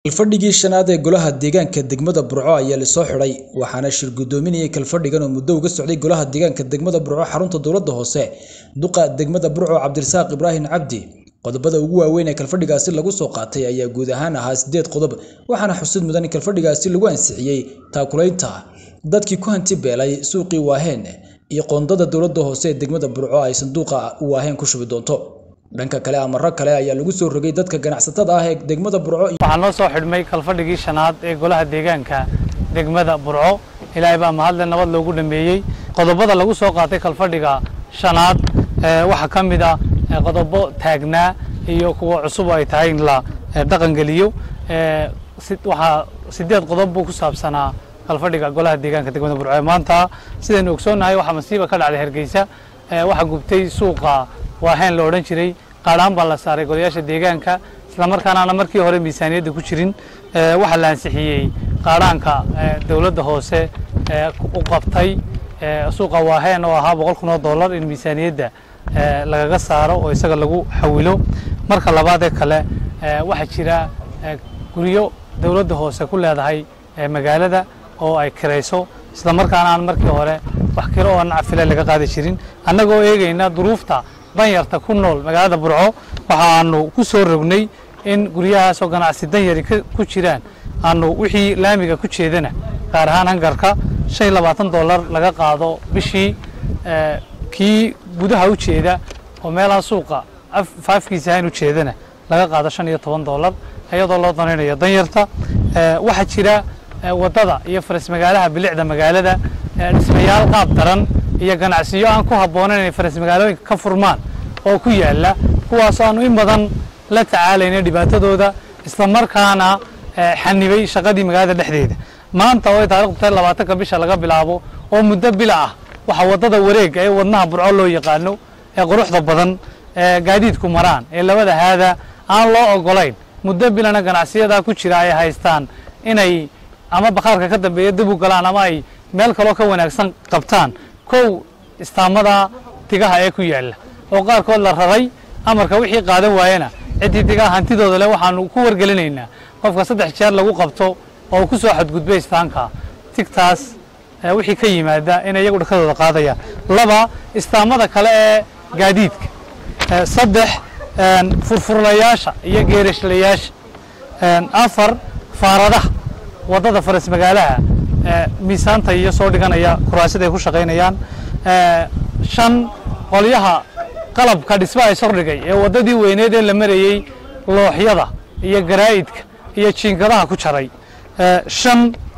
Kalfadhigii shanaad ee Golaha Deegaanka degmada Burco ayaa la soo xidhay waxaana shir gudoominayay kalfadhigan oo muddo uga socday Golaha Deegaanka degmada Burco xarunta dowladda hoose. Duqa degmada Burco Cabdirasaaq Ibraahin Cabdi. Qodobada ugu waaweyn ee kalfadhigaasi lagu soo qaatay ayaa guud ahaan ahaa sideed qodob waxaana xusid mudan in kalfadhigaasi lagu ansixiyay taakulaynta dadkii ku hanti beelay suuqii Waaheen iyo qoondada dowladda hoose ee degmada Burco ay sanduuqa Waaheen ku shubi doonto. dhanka kale amarro kale ayaa lagu soo rogay dadka ganacsatada ah ee degmada Burco waxaa noo soo xidhmay kalfadhigii shanaad ee golaha deegaanka degmada burco ilaahay baa mahadle nabad loogu dhameeyey qodobada lagu soo qaatay kalfadhiga shanaad ee waxaa ka mid ah ee qodobo taagnaa iyo kuwa cusub oo ay tahay in la ee, dhaqangeliyo ee, si- waxaa sideed qodob buu ku saabsanaa kalfadhiga golaha deegaanka degmada burco ee maanta sidaynu ogsoonnahay waxaa masiiba ka dhacday hargeysa ee, waxaa gubtay suuqa waaheen la odhan jiray qaadhaan baa la saaray golayaasha deegaanka islamarkaana aan markii hore miisaaniyadda ku jirin ee, waxaa la ansixiyey qaadhaanka ee, dowladda hoose ee, u qabtay ee, suuqa waaheen oo ahaa boqol kun oo dollar in miisaaniyadda ee, lagaga saaro oo isaga lagu xawilo marka labaad ee kale ee, waxaa jira ee, guryo dowladda hoose ku leedahay ee, magaalada oo ay kirayso islamarkaana aan markii hore wax kiro oo nacfile laga qaadi jirin annagoo eegayna duruufta danyarta ku nool magaalada burco waxaanu ku soo rognay in guryahaasoo ganacsi danyari ka- ku jiraan aanu wixii laamiga ku jeedana gaar ahaan hangarka shan iyo labaatan dollar laga qaado bishii ee, kii gudaha u jeeda oo meelaha suuqa af- faafkiisa ahayn u jeedana laga qaado shan iyo toban dollar iyadoo loo danaynayo danyarta Ee, waxaa jira ee, waddada iyo faras magaalaha bilicda magaalada ee, dhismayaal qaab daran iyo ganacsiyo aan ku habboonayn inay faras magaalooyinka ka furmaan oo ku yaalla kuwaasoo aanu in badan la tacaalayna dhibaatadooda islamarkaana ee, xanibay shaqadii magaalada dhexdeeda maanta oo ay taariikhdu tahay labaatanka bisha laga bilaabo oo muddo bila ah waxaa waddada wareega ee wadnaha burco loo yaqaano ee quruxda badan ee gaadiidku maraan ee labada haada aan loo ogolayn muddo bilana ganacsiyada ku jira ay haystaan inay ama bakhaarka ka dambeeya dib u galaan ama ay meel kaloo ka wanaagsan qabtaan kow istaamada digaha ee ku yaalla oo qaarkood la raray amarka wixii qaadan waayana ciddii digaha hantidooda leh waxaanu ku wargelinaynaa qofka saddex jeer lagu qabto oo ku soo xadgudbay istaanka tigtaas ee wixii ka yimaada inay iyagu dhakadooda qaadayaan laba istaamada kale ee gaadiidka Ee, saddex een, furfurlayaasha iyo geerashlayaasha Een, afar faaradaha waddada faras magaalaha ee, miisaanta iyo soo dhiganaya kuraasida ay ku shaqaynayaan Ee, shan qolyaha qalabka dhismaha ay sordhigay ee waddadii weyneed ee la marayey looxyada iyo garaa'idka iyo jiingadaha ku jaray Ee, shan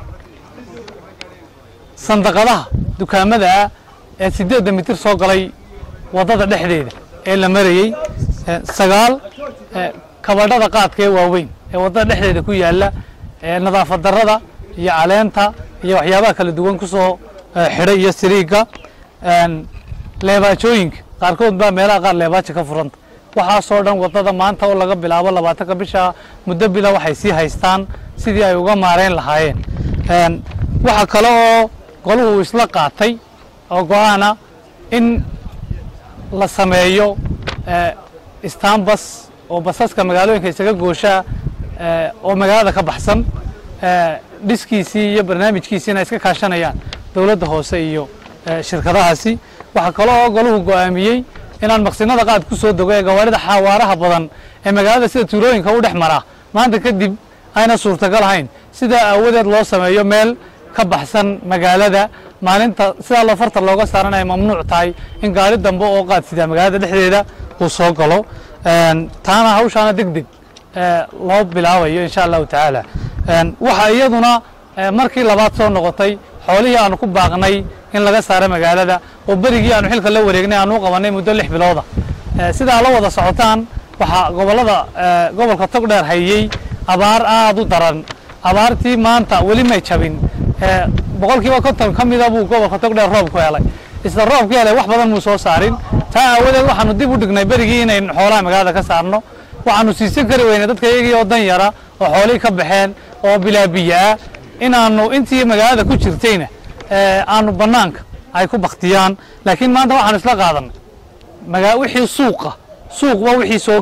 sandaqadaha dukaamada ah ee sideedda mitir soo galay waddada dhexdeeda ee la marayey Ee, sagaal ee, kabadhada qaadka ee waaweyn ee waddada dhexdeeda ku yaalla ee nadaafad darrada iyo caleenta iyo waxyaabaha kala duwan ku soo ee, xidhay iyo siriigga Een, leebaajooyinka qaarkood baa meelaha qaar leebaaja ka furanta waxaasoo dhan waddada maanta oo laga bilaabo labaatanka bisha muddo bila waxay sii haystaan sidii ay uga maareyn lahaayeen Een, waxaa kale oo goluhu isla qaatay oo go-aana in la sameeyo ee, istaanbas oo basaska magaalooyinka isaga gooshaa ee, oo magaalada ka baxsan ee, dhiskiisii iyo barnaamijkiisiina iska kaashanayaan dowladda hoose iyo ee, shirkadahaasi waxaa kale oo goluhu go'aamiyey inaan maqsinada qaad ku soo dego ee gawaarida xawaaraha badan ee magaalada sida tuulooyinka u dhex mara maanta kadib ayna suurtagal ahayn sidaa aawadeed loo sameeyo meel ka baxsan magaalada maalinta sidaa loo farta looga saaran ay mamnuuc tahay in gaari dambe oo qaad sida magaalada dhexdeeda uu soo galo Een, taana hawshaana deg deg ee, loo bilaabayo insha allahu tacaala Een, waxaa iyaduna ee, markii labaad soo noqotay xoolihii aanu ku baaqnay in laga saaro magaalada oo berigii aanu xilka la wareegnay aanu u qabanay muddo lix bilooda Ee, sidaa la wada socotaan waxaa gobolada ee, gobolka togdheer hayey abaar aad u daran abaartii maanta weli may jabin Ee, boqolkiiba konton ka mida buu gobolka togdheer roob ku helay isla roobka helay wax badan muu soo saarin taa aawadeed waxaanu dib u dhignay berigii inaynu xoolaha magaalada ka saarno waxaanu siisan kari weynay dadka iyagii oo dan yara oo xoolihii ka baxeen oo bilaa biyo ah inaanu intii magaalada ku jirtayna ee, aanu bannaanka ay ku baktiyaan laakiin maanta waxaanu isla qaadanay magaa wixii suuqa suuqba wixii soo gaadha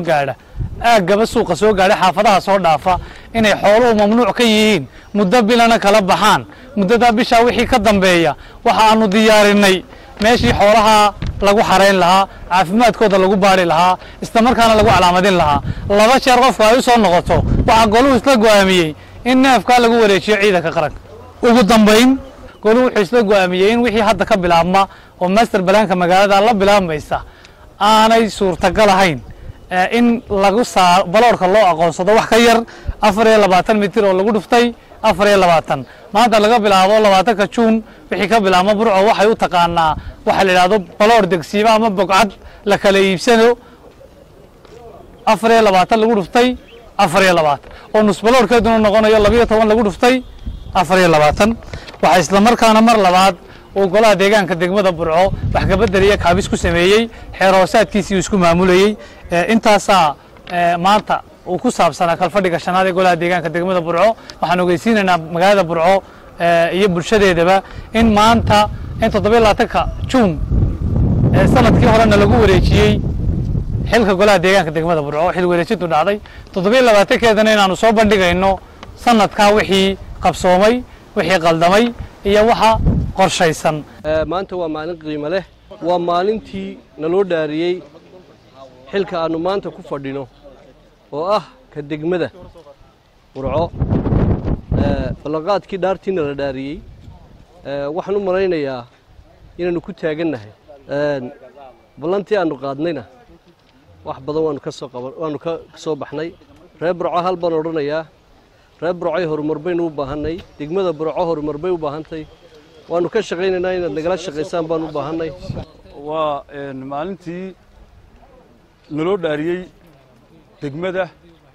aaggaba suuqa soo gaadhay xaafadaha soo dhaafa inay xooluhu mamnuuc ka yihiin muddo bilana kala baxaan muddadaa bishaa wixii ka dambeeya waxa aanu diyaarinay meeshii xoolaha lagu xarayn lahaa caafimaadkooda lagu baari lahaa islamarkaana lagu calaamadin lahaa laba jeer qofku ay u soo noqoto waxaa goluhu isla go'aamiyey in neefkaa lagu wareejiyo ciidanka qaranka ugu dambayn goluhu wuxuu isla go'aamiyey in wixii hadda ka bilaabma oo master balaanka magaalada la bilaabmaysa aanay suurtagal ahayn in lagu saa baloorka loo aqoonsado wax ka yar afar iyo labaatan mitir oo lagu dhuftay afar iyo labaatan maanta laga bilaabo labaatanka juun wixii ka bilaabma burco waxay u taqaanaa waxaa la yidhahdo baloor degsiimo ama bogcad la kala iibsano afar iyo labaatan lagu dhuftay afar iyo labaatan oo nusbaloorkeeduna noqonayo labiyo toban lagu dhuftay afar iyo labaatan waxaa islamarkaana mar labaad uu golaha deegaanka degmada burco wax kabedel iyo kaabis ku sameeyey xeer hoosaadkiisii uu isku maamulayey intaasaa maanta uu ku saabsanaa kalfadhiga shanaad ee golaha deegaanka degmada burco waxaan ogeysiinaynaa magaalada burco iyo bulshadeedaba in maanta in toddobiyo labaatanka juun sanadkii horena lagu wareejiyey xilka golaha deegaanka degmada burco xil wareejintu dhacday toddobiyo labaatankeedana inaanu soo bandhigayno sanadkaa wixii qabsoomay wixii qaldamay iyo waxa qorshaysan maanta waa maalin qiimo leh waa maalintii naloo dhaariyey xilka aannu maanta ku fadhino oo ah ka degmada burco ballanqaadkii dhaartiina la dhaariyey waxaan u malaynayaa inaannu ku taagannahay ballantii aannu qaadnayna wax badan waanu ka soo qaban waannu ka soo baxnay reer burco hal baan odhanayaa reer burcoy horumar baynu u baahannay degmada burco horumar bay u baahantay waannu ka shaqaynaynaa inaad nagala shaqaysaan baan u baahannay waa maalintii naloo dhaariyey degmada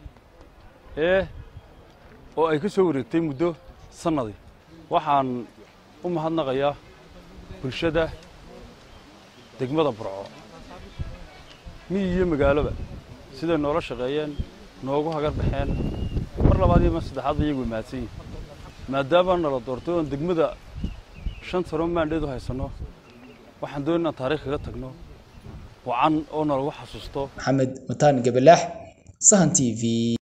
ee oo ay ka soo wareegtay muddo sannadii waxaan u mahadnaqayaa bulshada degmada burco miyi iyo magaaloba siday noola shaqeeyeen noogu hagar baxeen mar labaad iyo mar saddexaadba iyagu mahadsan yihin maadaama nala doortay oon degmada shan sano maandheed u haysanno waxaan doon inaan taarikh kaga tagno wacan oo nalagu xasuusto maxamed mataan gabalaax sahan t v